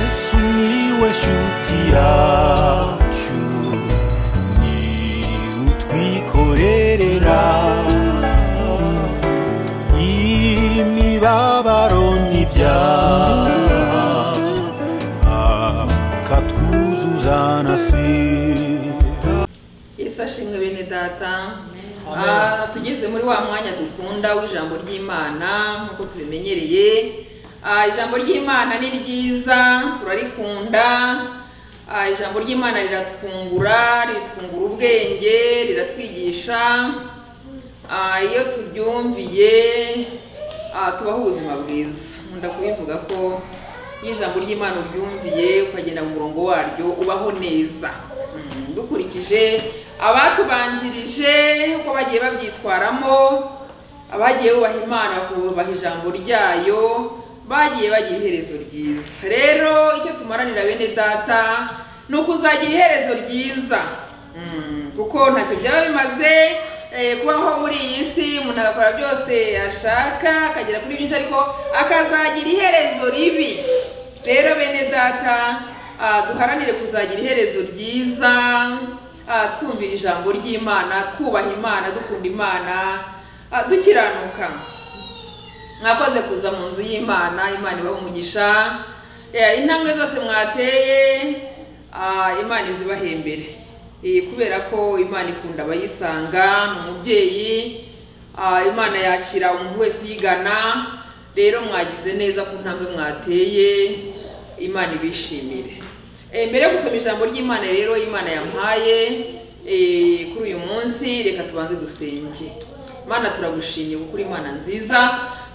Sumiłeś utiaciu Ni utwikorerera Imibabaro n'ibyaha Akatwuzuza na sida yesu ashimwe bene data Ah, tugeze muri wa mwanya dukunda w'ijambo ry'imana nk'uko tubimenyereye Ah, ijambo ry'imana ni ryiza turarikunda Ah, ijambo ry'imana riratwungura ritwungura ubwenge riratwigisha Ah, iyo turyumviye ah, tubaho ubuzima bwiza nkunda kubivuga ko iyo ijambo ry'imana uryumviye ukagenda mu murongo waryo ubaho neza Mm, dukurikije abatubanjirije uko bagiye babyitwaramo abagiye bubaha imana bakubaha ijambo ryayo bagiye bagira iherezo ryiza rero icyo tumaranira bene data ni ukuzagira iherezo ryiza Mm, kuko ntacyo byaba bimaze eh, kubaho muri iyi si umuntu agakora byose ashaka akagera kuri byinshi ariko akazagira iherezo ribi rero bene data ah, duharanire kuzagira iherezo ryiza ah, twumvira ijambo ry'imana twubaha imana dukunda imana ah, dukiranuka mwakoze kuza mu nzu y'imana imana ibaha umugisha Eh, intambwe zose mwateye ah, imana izibahe imbere Eh, kubera ko imana ikunda abayisanga ni umubyeyi ah, imana yakira umuntu wese uyigana rero mwagize neza ku ntambwe mwateye imana ibishimire Eh, mbere yo gusoma ijambo ry'imana rero imana yampaye eh, kuri uyu munsi reka tubanze dusenge mana turagushimiye kuko uri imana nziza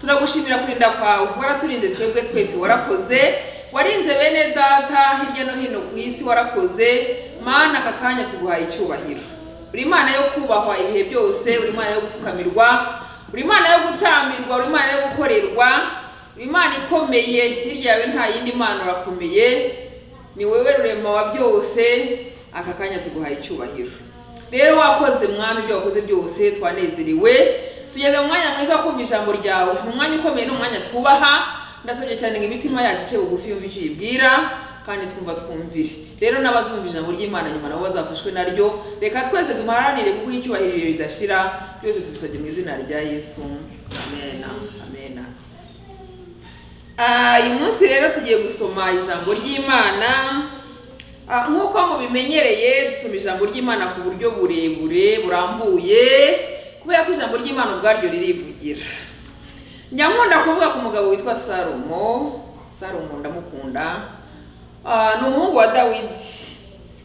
turagushimira kurinda kwawe waraturinze twebwe twese warakoze warinze bene data hirya no hino ku isi warakoze mana aka kanya tuguhaye icyubahiro uri imana yo kubahwa ibihe byose uri imana yo gupfukamirwa uri imana yo gutamirwa uri imana yo gukorerwa uri imana ikomeye hirya yawe nta yindi mana urakomeye ni wowe rurema wa byose aka kanya tuguhaye icyubahiro rero wakoze mwami ibyo wakoze byose twanezerewe tugeze mu mwanya mwiza wo kumva ijambo ryawe ni umwanya ukomeye ni umwanya twubaha ndasabye cyane ngo imitima yacu ice bugufi yumve icyo uyibwira kandi twumva twumvire rero n'abazumva ijambo ry'imana nyuma nabo bazafashwe naryo reka twese duharanire kuguha icyubahiro ibihe bidashira byose tubisabye mu izina rya yesu amena amena Ah, uyu munsi rero tugiye gusoma ijambo ry'imana Ah, nk'uko mubimenyereye dusoma ijambo ry'imana ku buryo burebure burambuye kubera ko ijambo ry'imana ubwaryo ririvugira njya nkunda kuvuga ku mugabo witwa salomo salomo ndamukunda Ah, ni umuhungu wa dawidi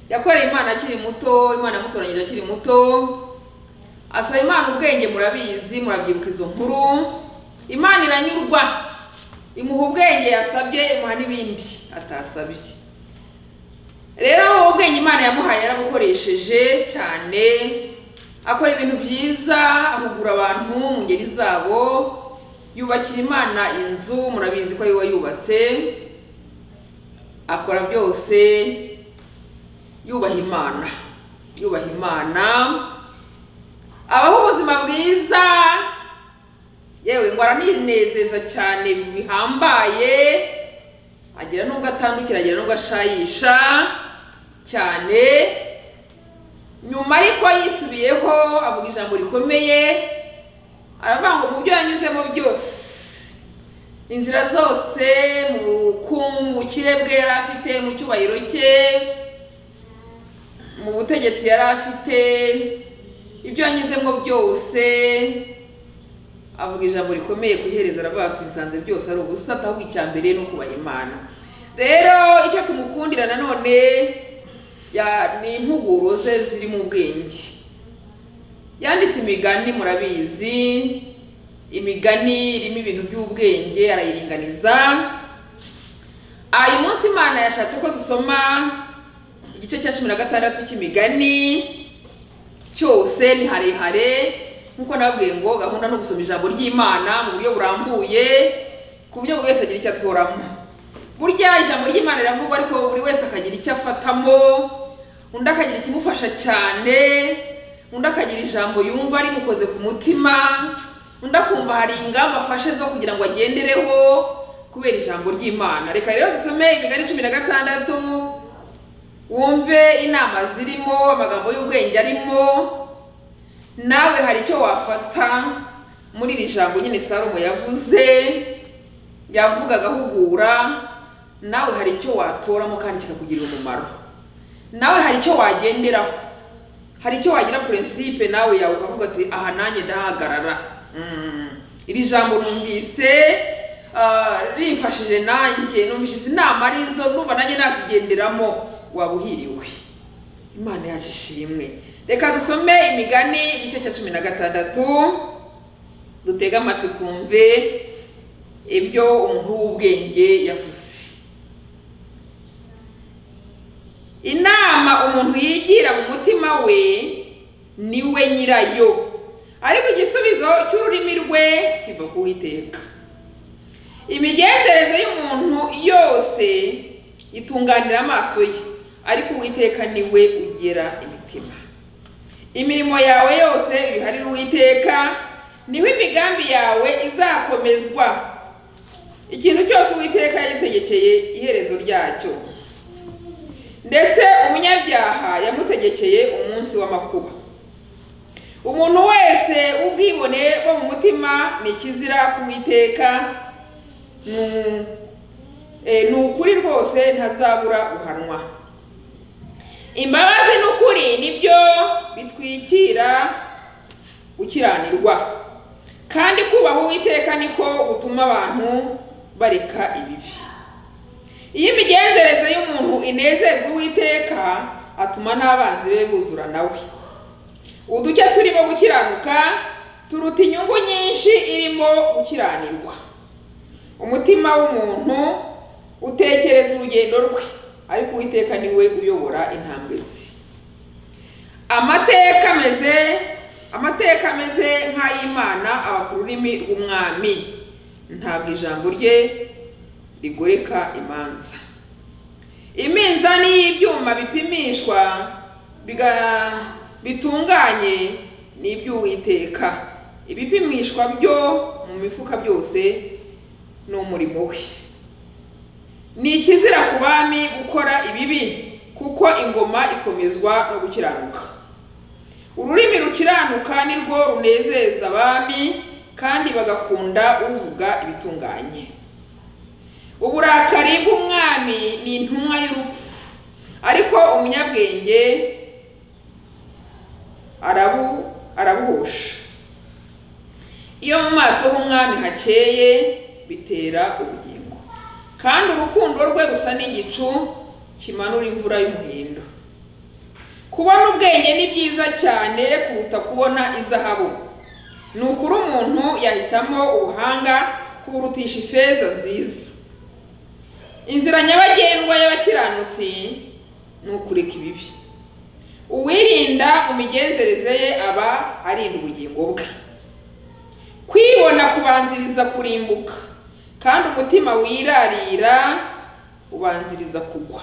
yakoreye imana akiri muto imana yamutoranyije akiri muto asaba imana ubwenge murabizi murabyibuka izo nkuru imana iranyurwa imuha ubwenge yasabye imuha n'ibindi atasabye rero wowe ubwenge imana yamuhaye yarabukoresheje cyane akora ibintu byiza ahugura abantu mu ngeri zabo yubakira imana inzu murabizi ko ariwe wayubatse akora byose yubaha imana yubaha imana abaho ubuzima bwiza yewe ngo aranezeza cyane bihambaye agira n'ubwo atandukira agira n'ubwo ashayisha cyane nyuma ariko yisubiyeho avuga ijambo rikomeye aravuga ngo mu byo yanyuzemo byose inzira zose mu bukungu mu bukire bwe yari afite mu cyubahiro cye mu butegetsi yari afite ibyo yanyuzemo byose avuga ijambo rikomeye ku iherezo aravuga ati nsanze byose ari ubusa ahubwo icya mbere ni ukubaha imana rero icyo tumukundira nanone ya- ni impuguro ze ziri mu bwenge yanditse imigani murabizi imigani irimo ibintu by'ubwenge arayiringaniza Ah, uyu munsi imana yashatse ko dusoma igice cya cumi na gatandatu cy'imigani cyose ni harehare nkuko nababwiye ngo gahunda no gusoma ijambo ry'imana mu buryo burambuye ku buryo buri wese agira icyo atoramo burya ijambo ry'imana riravugwa ariko buri wese akagira icyo afatamo undi akagira ikimufasha cyane undi akagira ijambo yumva rimukoze ku mutima undi akumva hari ingamba afashe zo kugira ngo agendereho ku kubera ijambo ry'imana reka rero dusome imigani cumi na gatandatu wumve inama zirimo amagambo y'ubwenge arimo nawe hari icyo wafata muri iri jambo nyine salomo yavuze yavugaga ahugura nawe hari icyo watoramo kandi kikakugirira umumaro nawe hari icyo wagenderaho hari icyo wagira purinsipe nawe yawe ukavuga ati aha nanjye ndahagarara Mm. iri jambo numvise ah, rimfashije nanjye numvise inama arizo numva nanjye nazigenderamo waba uhiriwe imana yacu ishimwe reka dusome imigani igice cya cumi na gatandatu dutege amatwi twumve ibyo umuntu w'ubwenge yavuze inama umuntu yigira mu mutima we ni we nyirayo ariko igisubizo cy'ururimi rwe kiva ku Uwiteka imigenzereze y'umuntu yose itunganira amaso ye ariko uwiteka ni we ugera imitima imirimo yawe yose uyiharire uwiteka niho imigambi yawe izakomezwa ikintu cyose uwiteka yagitegekeye iherezo ryacyo ndetse umunyabyaha yamutegekeye umunsi w'amakuba umuntu wese ubwibone bwo mu mutima ni ikizira kuwiteka Ni- eh, ni ukuri rwose ntazabura guhanwa imbabazi n'ukuri nibyo bitwikira gukiranirwa kandi kubaha uwiteka niko gutuma abantu bareka ibibi iyo imigenzereze y'umuntu inezeza uwiteka atuma n'abanzi be buzura nawe uduke turimo gukiranuka turuta inyungu nyinshi irimo gukiranirwa umutima w'umuntu utekereza urugendo rwe ariko uwiteka ni we uyobora intambwe ze amateka ameze amateka ameze nk'ay'imana aba ku rurimi rw'umwami ntabwo ijambo rye rigoreka imanza iminzani y'ibyuma bipimishwa biga- bitunganye ni iby'uwiteka ibipimishwa byo mu mifuka byose ni umurimo we ni ikizira ku bami gukora ibibi kuko ingoma ikomezwa no gukiranuka ururimi rukiranuka ni rwo runezeza abami kandi bagakunda uvuga ibitunganye uburakari bw'umwami ni intumwa y'urupfu ariko umunyabwenge arabu arabuhosha iyo mu maso h'umwami hakeye bitera ubugingo kandi urukundo rwe gusa n'igicu kimanura imvura y'umuhindo kubona ubwenge ni byiza cyane kuruta kubona izahabu ni ukuri umuntu yahitamo ubuhanga kuburutisha ifeza nziza inzira nyabagendwa y'abakiranutsi ni ukureka ibibi uwirinda mu migenzereze ye aba arinda ubugingo bwe kwibona kubanziriza kurimbuka kandi umutima wirarira ubanziriza kugwa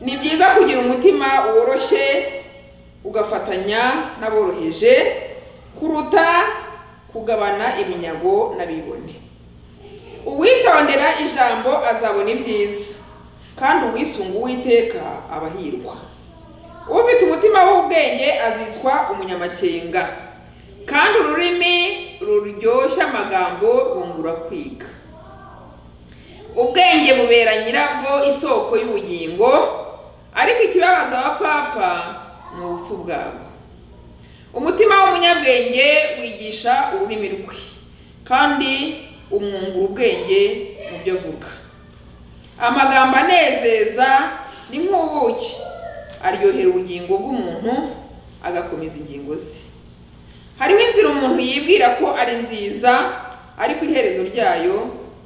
ni byiza kugira umutima woroshye ugafatanya n'aboroheje kuruta kugabana iminyago n'abibone uwitondera ijambo azabona ibyiza kandi uwisunga uwiteka abahirwa ufite umutima w'ubwenge azitwa umunyamakenga kandi ururimi ruryoshya amagambo rwungura kwiga ubwenge bubera nyirabwo isoko y'ubugingo ariko ikibabaza abapfapfa ni ubupfu bwabo umutima w'umunyabwenge wigisha ururimi rwe kandi umwungura ubwenge mu byo avuga amagambo anezeza ni nk'ubuki aryohera ubugingo bw'umuntu agakomeza ingingo ze hariho inzira umuntu yibwira ko ari nziza ariko iherezo ryayo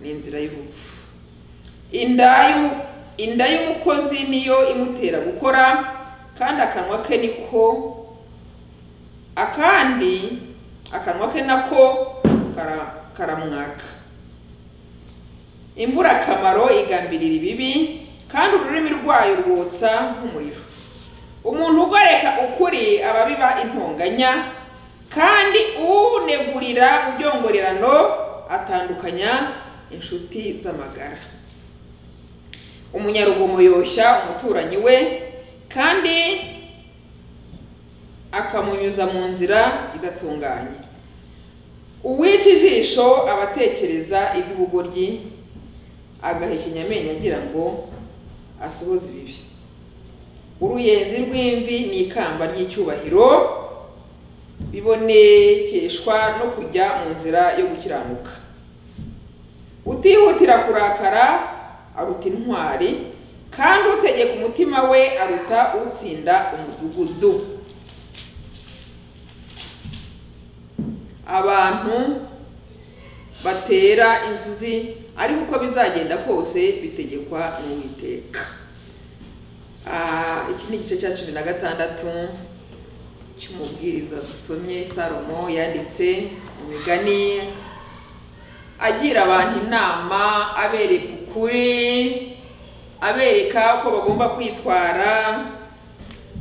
ni inzira y'urupfu inda y'umu- inda y'umukozi niyo imutera gukora kandi akanwa ke niko akandi akanwa ke nako kara- karamwaka imburakamaro igambirira ibibi kandi ururimi rwayo rwotsa nk'umuriro umuntu ugoreka ukuri aba biba intonganya kandi unegurira mu byongorerano atandukanya inshuti z'amagara umunyarugomo yoshya umuturanyi we kandi akamunyuza mu nzira idatunganye uwica ijisho aba atekereza iby'ubugoryi agahekenya amenyo agira ngo asohoze ibibi uruyenzi rw'imvi ni ikamba ry'icyubahiro bibonekeshwa no kujya mu nzira yo gukiranuka utihutira kurakara aruta intwari kandi utegeka umutima we aruta utsinda umudugudu abantu batera inzuzi ariko uko bizagenda kose bitegekwa n'uwiteka Ah, iki ni igice cya cumi na gatandatu cy'umubwiriza dusomye salomo yanditse mu migani agira abantu inama abereka ukuri abereka uko bagomba kwitwara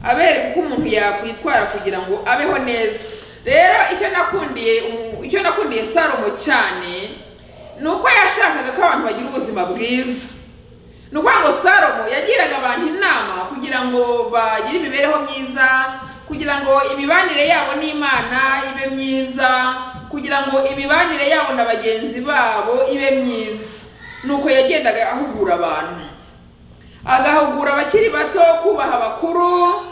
abereka uko umuntu yakwitwara kugira ngo abeho neza rero icyo nakundiye umu- icyo nakundiye salomo cyane ni uko yashakaga ko abantu bagira ubuzima bwiza ni ukuvuga ngo salomo yagiraga abantu inama kugira ngo bagire imibereho myiza kugira ngo imibanire yabo n'imana ibe myiza kugira ngo imibanire yabo na bagenzi babo ibe myiza ni uko yagendaga ahugura abantu agahugura abakiri bato kubaha abakuru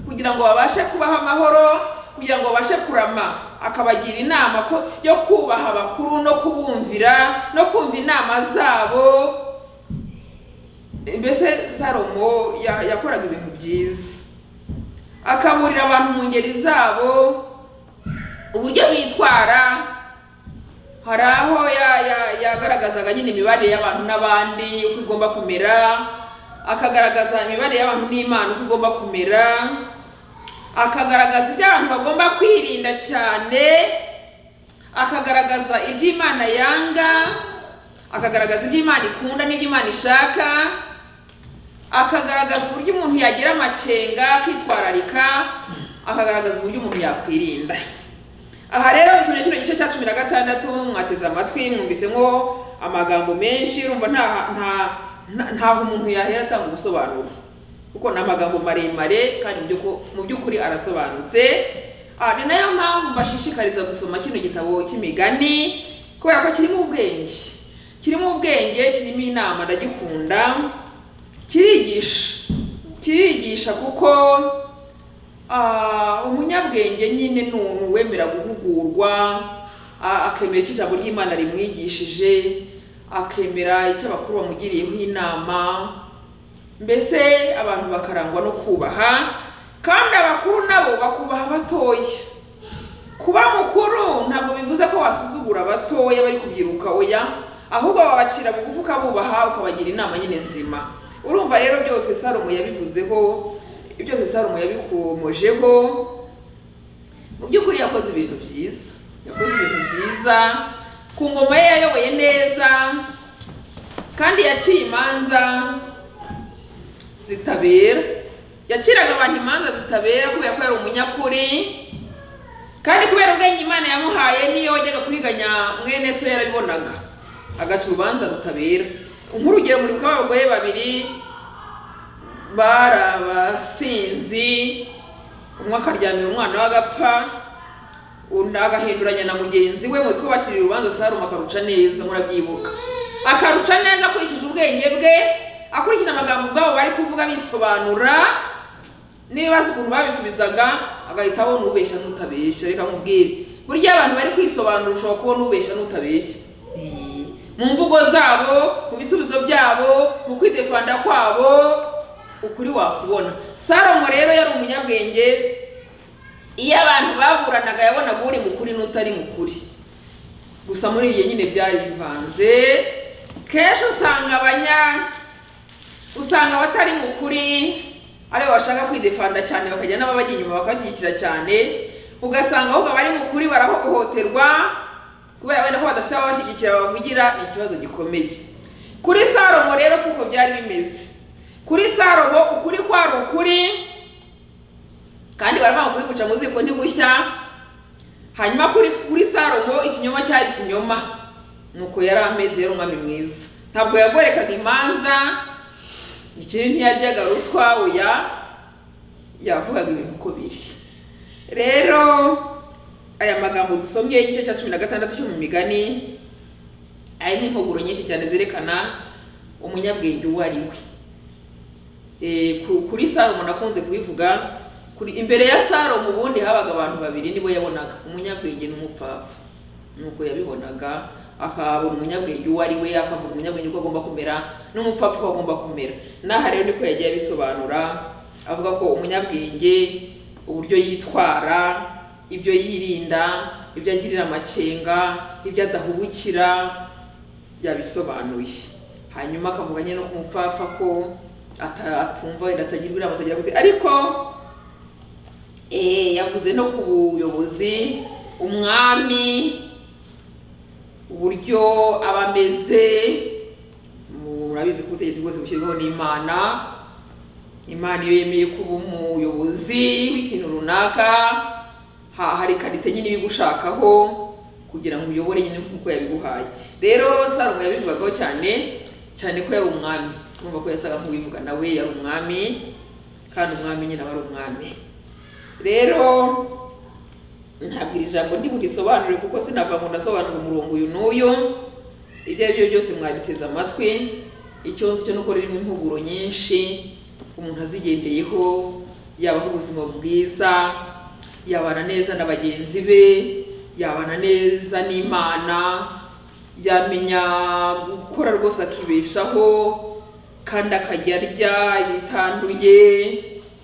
kugira ngo babashe kubaho amahoro kugira ngo babashe kurama akabagira inama ko yo kubaha abakuru no kubumvira no kumva inama zabo mbese salomo ya- yakoraga ibintu byiza akaburira abantu mu ngeri zabo uburyo bitwara hari aho ya- ya- yagaragazaga nyine imibanire y'abantu n'abandi uko igomba kumera akagaragaza imibanire y'abantu n'imana uko igomba kumera akagaragaza ibyo abantu bagomba kwirinda cyane akagaragaza ibyo imana yanga akagaragaza ibyo imana ikunda n'ibyo imana ishaka akagaragaza uburyo umuntu yagira amakenga akitwararika akagaragaza uburyo umuntu yakwirinda aha rero dusomye kino gice cya cumi na gatandatu mwateze amatwi mwumvise nko amagambo menshi urumva nta nta nta- ntaho umuntu yahera atanga ubusobanuro kuko ni amagambo maremare kandi mu by'uko- mu by'ukuri arasobanutse Ah, ni nayo mpamvu mbashishikariza gusoma kino gitabo cy'imigani kubera ko kirimo ubwenge kirimo ubwenge kirimo inama ndagikunda kirigisha kirigisha kuko Ah, umunyabwenge nyine ni umuntu wemera guhugurwa ah, akemera icyo ijambo ry'imana rimwigishije akemera icyo abakuru bamugiriyeho inama mbese abantu bakarangwa no kubaha kandi abakuru nabo bakubaha abatoya kuba mukuru ntabwo bivuze ko wasuzugura abatoya bari kubyiruka oya ahubwo babacira bugufi ukabubaha ukabagira inama nyine nzima urumva rero byose salomo yabivuzeho byose salomo yabikomojeho mu by'ukuri yakoze ibintu byiza yakoze ibintu byiza ku ngoma ye yayoboye neza kandi yaciye imanza zitabera yaciraga abantu imanza zitabera kubera ko yari umunyakuri kandi kubera ubwenge imana yamuhaye niyo wajyaga kuriganya mwene so yarabibonaga agaca urubanza rutabera nk'urugero muribuka abagore babiri bari abasinzi umwe akaryamira umwana w'agapfa undi agahinduranya na mugenzi we mutwe bakiriye urubanza saruma akaruca neza murabyibuka akaruca neza akurikije ubwenge bwe akurikije amagambo ubwabo bari kuvuga bisobanura n'ibibazo ukuntu babisubizaga agahita abona ubeshya n'utabeshya reka nkubwire burya abantu bari kwisobanura ushobora kubona ubeshya n'utabeshya Eh, mu mvugo zabo mu bisubizo byabo mu kwidefanda kwabo ukuri wakubona salomo rero yari umunyabwenge iyo abantu baburanaga yabonaga uri mukuri n'utari mukuri gusa muri iyi nyine byari bivanze kenshi usanga abanya usanga abatari mu kuri aribo bashaka kwidefanda cyane bakajya n'ababajya inyuma bakabashyigikira cyane ugasanga ahubwo abari mu kuri barahohoterwa kubera wenda ko badafite ababashyigikira babavugira ni ikibazo gikomeye kuri salomo rero si uko byari bimeze kuri salomo ukuri kwari ukuri kandi baravuga ngo kuri guca mu ziko ntigushya hanyuma kuri kuri salomo ikinyoma cyari ikinyoma nuko yari amezi yari umwami mwiza ntabwo yagorekaga imanza ikindi ntiyaryaga ruswa oya yavugaga ibintu uko biri rero aya magambo dusomye igice cya cumi na gatandatu cyo mu migani arimo impuguro nyinshi cyane zerekana umunyabwenge uwo ari we Eh, ku- kuri salomo nakunze kubivuga kuri imbere ya salomo ubundi habaga abantu babiri nibo yabonaga umunyabwenge n'umupfapfa nuko yabibonaga akabona umunyabwenge uwo ari we akavuga umunyabwenge uko agomba kumera n'umupfapfa uko agomba kumera n'aha rero niko yagiye abisobanura avuga ko umunyabwenge uburyo yitwara ibyo yirinda ibyo agirira amakenga ibyo adahubukira yabisobanuye hanyuma akavuga nyine no ku mupfapfa ko ata- atumva wenda atagirwa inama atagira gute ariko eh, yavuze no ku buyobozi umwami uburyo aba ameze murabizi ko ubutegetsi bwose bushyirwaho n'imana imana iyo yemeye kuba umuyobozi w'ikintu runaka ha- hari karite nyine ibigushakaho kugira ngo uyobore nyine nk'uko yabiguhaye rero salomo yabivugagaho cyane cyane ko yari umwami urumva ko yasaga nk'uwivuga nawe yari umwami kandi umwami nyine aba ari umwami rero ntabwo iri jambo ndi burisobanure kuko sinava ngo ndasobanura umurongo uyu n'uyu ibyo ari byo byose mwaditeze amatwi ikibazo cyo nuko ririmo impuguro nyinshi umuntu azigendeyeho yabaho ubuzima bwiza yabana neza na bagenzi be yabana neza n'imana yamenya gukora rwose akibeshaho kandi akajya arya ibitanduye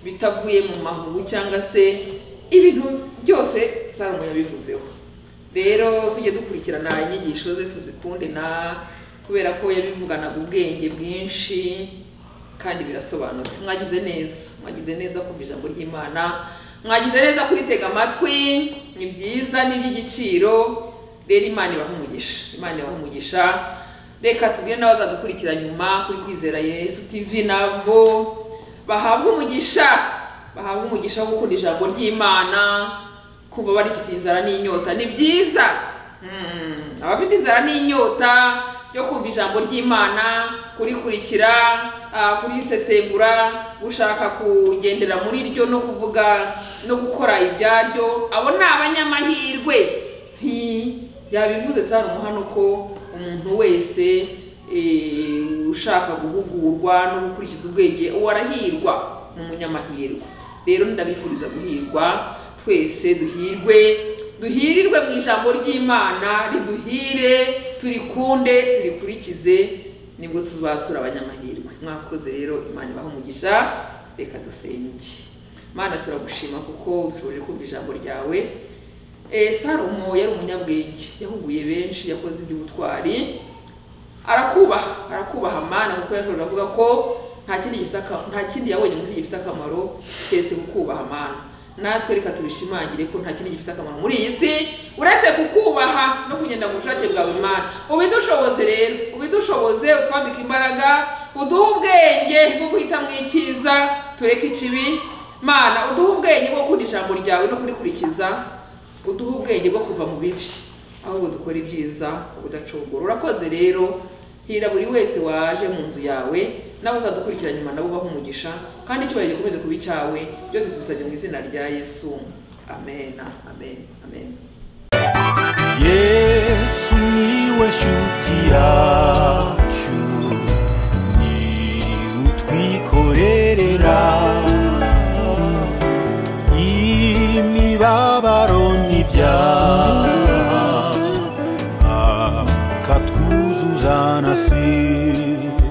bitavuye mu mahugu cyangwa se ibintu byose salomo yabivuzeho rero tujye dukurikirana inyigisho ze tuzikunde na kubera ko yabivuganaga ubwenge bwinshi kandi birasobanutse mwagize neza mwagize neza kumva ijambo ry'imana mwagize neza kuritega amatwi ni byiza ni iby'igiciro rero imana ibaha umugisha imana ibaha umugisha reka tubwire n'abazadukurikira nyuma kuri kwizera yesu tv nabo bahabwe umugisha bahabwe umugisha wo gukunda ijambo ry'imana kumva barifite inzara n'inyota ni byiza Mm, abafite inzara n'inyota yo kumva ijambo ry'imana kurikurikira ah, kurisesengura gushaka kugendera muri ryo no kuvuga no gukora ibyaryo abo ni abanyamahirwe Hi, yabivuze salomo hano ko umuntu wese eh, ushaka guhugurwa no gukurikiza ubwenge uwo arahirwa ni umunyamahirwe rero ndabifuriza guhirwa twese duhirwe duhirirwe mu ijambo ry'imana riduhire turikunde turikurikize nibwo tuzatura abanyamahirwe mwakoze rero imana ibaha umugisha reka dusenge mana turagushima kuko dushoboje kumva ijambo ryawe Eh, salomo yari umunyabwenge yahuguye benshi yakoze iby'ubutwari arakubaha arakubaha mana kuko yashoboraga kuvuga ko nta kindi gifite akamaro nta kindi yabonye mu isi gifite akamaro keretse kukubaha mana natwe reka tubishimangire ko nta kindi gifite akamaro muri iyi si uretse kukubaha no kugenda mu bushake bwawe mana ubidushoboze rero ubidushoboze utwambike imbaraga uduhe ubwenge bwo guhitamo icyiza tureke ikibi mana uduhe ubwenge bwo gukunda ijambo ryawe no kurikurikiza uduha ubwenge bwo kuva mu bibi ahubwo dukora ibyiza udacogora urakoze rero hira buri wese waje mu nzu yawe n'abazadukurikira nyuma nabo ubaha umugisha kandi icyubahiro gikomeze kuba icyawe byose tubisabye mu izina rya yesu amen amen amen yesu niwe shuti yacu ni utwikorerera imibabaro n'ibyaha akatwuzuza na sida